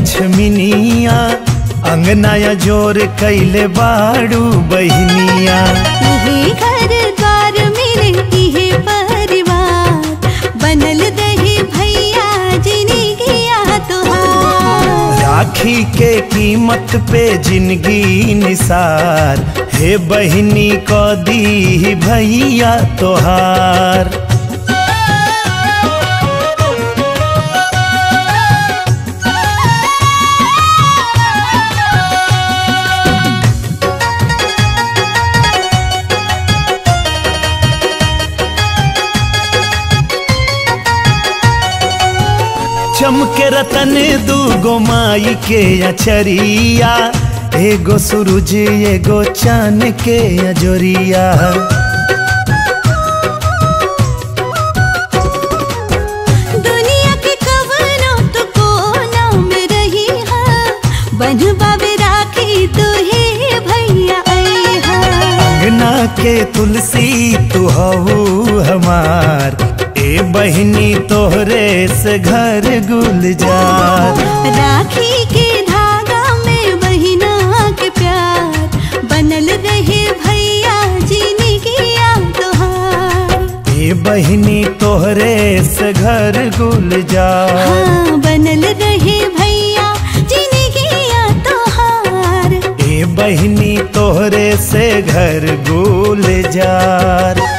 लक्ष्मीनिया अंगनाया जोर कैले बाड़ू बहनिया इहे घर द्वार मेरे इहे परिवार बनल दही भैया जिनी गया तोहार राखी के कीमत पे जिंदगी निसार हे बहनी को दी भैया तोहार चमके रतन दूगो माई के अचरिया एगो सूरज एगो चान के अजोरिया दुनिया के कवनो तो कोना में रही है बनवा में राखी तुहे भैया आई है अंगना के तुलसी तू हऊ हमार ए बहनी तोहरे से घर गुलजार राखी के धागा में बहिना के प्यार बनल रहे भैया जीने किया तोहार ए बहनी तोहरे से घर गुलजार हाँ बनल रहे भैया जीने किया तोहार ए बहनी तोहरे से घर गुलजार